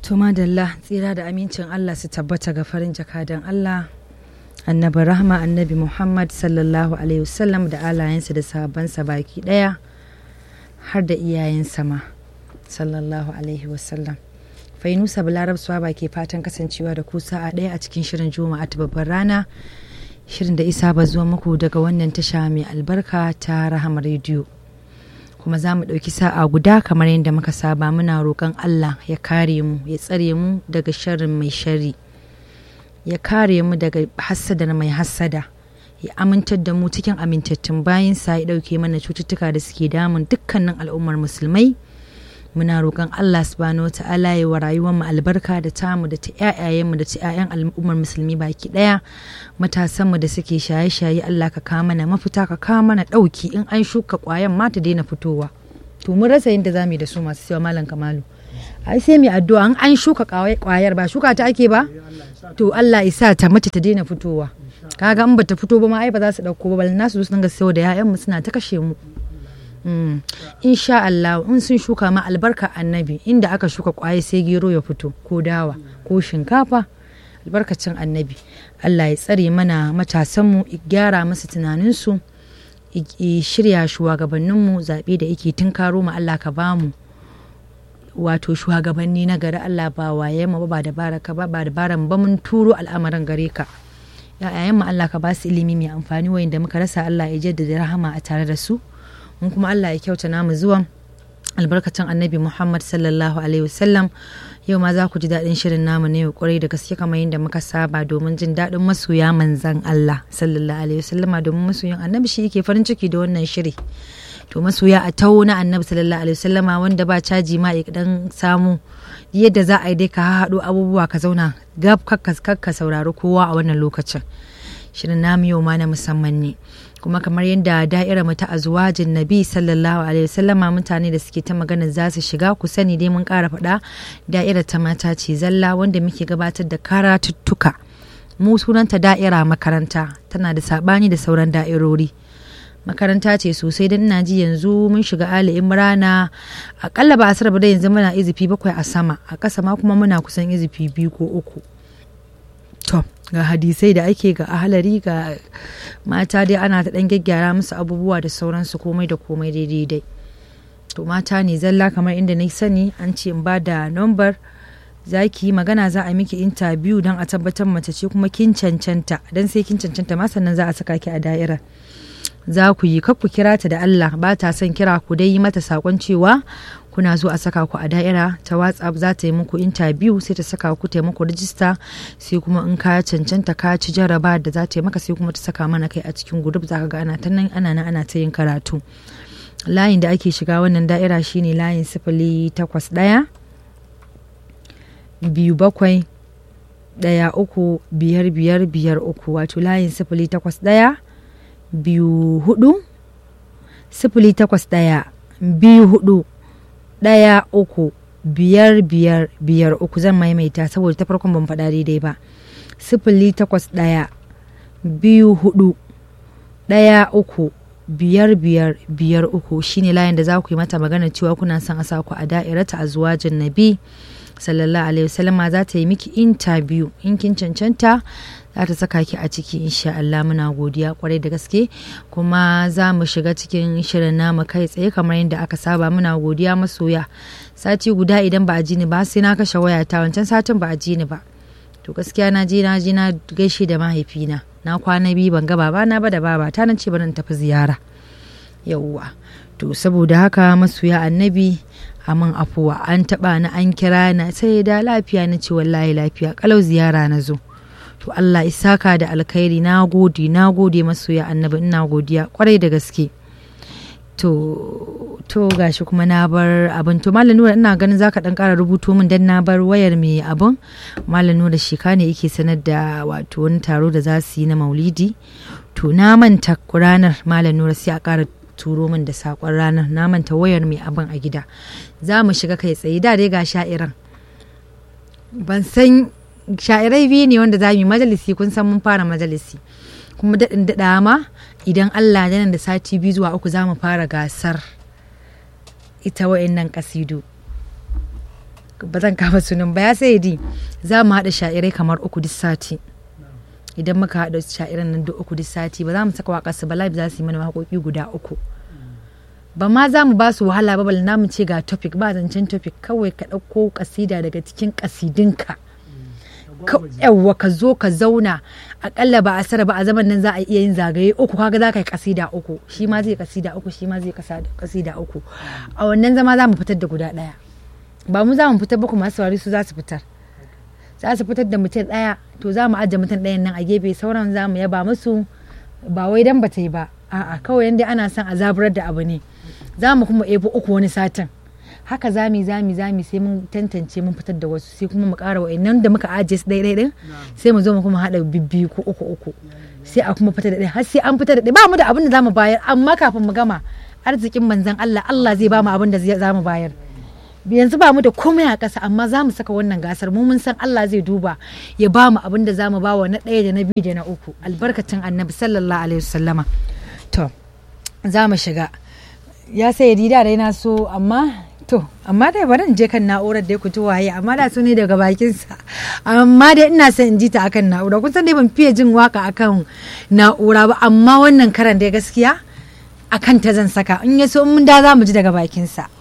To madalla tsira da amincin Allah su tabbata ga farin jakadan Allah annabi rahma annabi Muhammad sallallahu alaihi wasallam da alayensa da sahabbansa baki daya har da iyayensa ma sallallahu alaihi wasallam. Fainusa Balarab Swaba ke fatan kasancewa da ku sa'a ɗaya a cikin shirin Juma'a ta babbar rana shirin da isa ba zuwa muku daga wannan tasha mai albarka ta Rahama rediyo. kuma za mu ɗauki sa'a guda kamar yadda muka saba muna roƙon Allah ya kare mu ya tsare mu daga sharrin mai shari ya kare mu daga hassadar mai hassada ya amintar da mu cikin amintattun bayansa ya ɗauke mana cututtuka da suke damun dukkanin al'ummar musulmai muna roƙon Allah subhanahu wa ta'ala ya wa rayuwar mu albarka da tamu da ta ƴaƴayenmu da ta ƴaƴan al'ummar musulmi baki ɗaya matasanmu da suke shaye-shaye Allah ka kawo mana mafita ka kawo mana ɗauki in an shuka ƙwayan ma ta daina fitowa to mun rasa yadda za mu yi da su masu cewa malam kamalu ai sai mai addu'a in an shuka ƙwayar ba shuka ta ake ba to Allah isa ta mace ta daina fitowa kaga in bata fito ba ma ai ba za su ɗauko ba balna su su dinga sayo da 'ya'yanmu suna ta kashe mu Mm. insha Allah in sun shuka ma albarka annabi inda aka shuka kwaye sai gero ya fito ko dawa ko shinkafa albarkacin annabi Allah ya tsare mana matasanmu gyara masa tunaninsu shirya shugabanninmu zaɓe da yake tunkaro mu Allah ka bamu wato shugabanni na gari Allah ba waye mu ba da baraka ba ba da baran ba mun turo al'amarin gare ka ya'yayen mu Allah ka ba su ilimi mai amfani wayanda muka rasa Allah ya jaddada rahama a tare da su mun kuma Allah ya kyauta namu zuwan albarkacin annabi Muhammad sallallahu alaihi wasallam yau ma za ku ji daɗin shirin namu ne kwarai da gaske kamar yadda muka saba domin jin daɗin masoya manzan Allah sallallahu alaihi wasallama domin masoyan annabi shi yake farin ciki da wannan shiri to masoya a tawo na annabi sallallahu alaihi wasallama wanda ba caji ma ya dan samu yadda za a yi dai ka haɗo abubuwa ka zauna gab kakka saurari kowa a wannan lokacin shirin namu yau ma na musamman ne kuma kamar yadda da'ira mu ta azwajin nabi sallallahu alaihi wasallama mutane da suke ta magana za su shiga ku sani dai mun ƙara faɗa da'ira ta mata ce zalla wanda muke gabatar da karatuttuka mu sunanta da'ira makaranta tana da saɓani da sauran da'irori makaranta ce sosai don ina ji yanzu mun shiga ali imrana akalla ba a sarba da yanzu muna izifi bakwai a sama a ƙasa ma kuma muna kusan izifi biyu ko uku to ga hadisai da ake ga ahalari ga mata dai ana ta dan gyaggyara musu abubuwa da sauransu komai da komai daidai dai to mata ne zalla kamar inda na sani an ce in ba da number za ki yi magana za a miki interview don a tabbatar mace ce kuma kin cancanta don sai kin cancanta ma sannan za a saka ki a da'irar za ku yi ku kira ta da Allah ba ta son kira ku dai yi mata sakon cewa kuna zo a saka ku a da'ira ta whatsapp za ta yi muku interview sai ta saka ku ta muku rijista sai kuma in ka cancanta ka ci jaraba da za ta yi maka sai kuma ta saka mana kai a cikin group za ka ga ana ta nan ana nan ana ta yin karatu layin da ake shiga wannan da'ira shine layin sifili takwas ɗaya biyu bakwai ɗaya uku biyar biyar biyar uku wato layin sifili takwas ɗaya biyu hudu sifili takwas ɗaya biyu hudu ɗaya uku biyar biyar biyar uku zan maimaita saboda ta farkon ban faɗa daidai ba sifili takwas ɗaya biyu hudu ɗaya uku biyar biyar biyar uku shine layin da za ku yi mata magana cewa kuna son a sa ku a da'irata a zuwajin nabi sallallahu alaihi wasallama za ta yi miki interview in kin cancanta za ta saka ki a ciki insha Allah muna godiya kwarai da gaske kuma za mu shiga cikin shirin namu kai tsaye kamar yadda aka saba muna godiya masoya sati guda idan ba a ji ni ba sai na kashe wayata wancan satin ba a ji ni ba to gaskiya na je na je na gaishe da mahaifina na kwana biyu ban ga babana ba da babata na ce bari tafi ziyara yauwa to saboda haka masoya annabi amin afuwa an taba na an kira na sai da lafiya na ce wallahi lafiya kalau ziyara na zo to Allah isaka da alkhairi na gode na gode masoya annabi ina godiya kwarai da gaske to to gashi kuma na bar abin to malam nura ina ganin zaka dan kara rubuto min dan na bar wayar mai abin malam nura shika ne yake sanar da wato wani taro da za su yi na maulidi to na manta ranar malam nura sai a kara turo min da sakon ranar na manta wayar mai abin a gida za mu shiga kai tsaye da dai ga sha'iran ban san sha'irai biyu ne wanda za mu yi majalisi kun san mun fara majalisi kuma daɗin daɗa ma idan Allah ya da sati biyu zuwa uku za mu fara gasar ita wa'innan kasidu ba zan kama sunan ba ya sai di za mu haɗa sha'irai kamar uku duk sati idan muka haɗa sha'iran nan duk uku duk sati ba za mu saka waƙar su ba live za su yi mana waƙoƙi guda uku ba ma za mu ba su wahala ba bal mu ce ga topic ba zancen topic kawai ka ɗauko kasida daga cikin kasidinka yawwa ka zo ka zauna akalla ba a sara ba a zaman nan za a iya yin zagaye uku kaga za ka yi kasida uku shi ma zai kasida uku shi ma zai kasida uku a wannan zama za mu fitar da guda ɗaya ba mu za mu fitar ba kuma saurari su za su fitar za su fitar da mutum ɗaya to za mu ajiye mutum ɗayan nan a gefe sauran za mu yaba musu ba wai dan ba ta yi ba a'a kawai yanda ana son a zaburar da abu ne za mu kuma ebo uku wani satin haka zami zami zami sai mun tantance mun fitar da wasu sai kuma mu ƙara wa'annan da muka ajiye su ɗaya ɗaya sai mu zo mu kuma haɗa bibbiyu ko uku uku sai a kuma fitar da ɗaya har sai an fitar da ɗaya ba mu da abin da za mu bayar amma kafin mu gama arzikin manzon Allah Allah zai ba mu abin da za mu bayar yanzu ba mu da komai a ƙasa amma za mu saka wannan gasar mu mun san Allah zai duba ya ba mu abin da za mu ba wa na ɗaya da na biyu da na uku albarkacin annabi sallallahu alaihi wasallama to za mu shiga ya sai da dai na so amma to amma dai bari in je kan na'urar da ku ji waye amma da su ne daga bakinsa amma dai ina son in ji ta akan na'ura kun san dai ban fiye jin waka akan na'ura ba amma wannan karan dai gaskiya akan ta zan saka in ya so mun da za mu ji daga bakinsa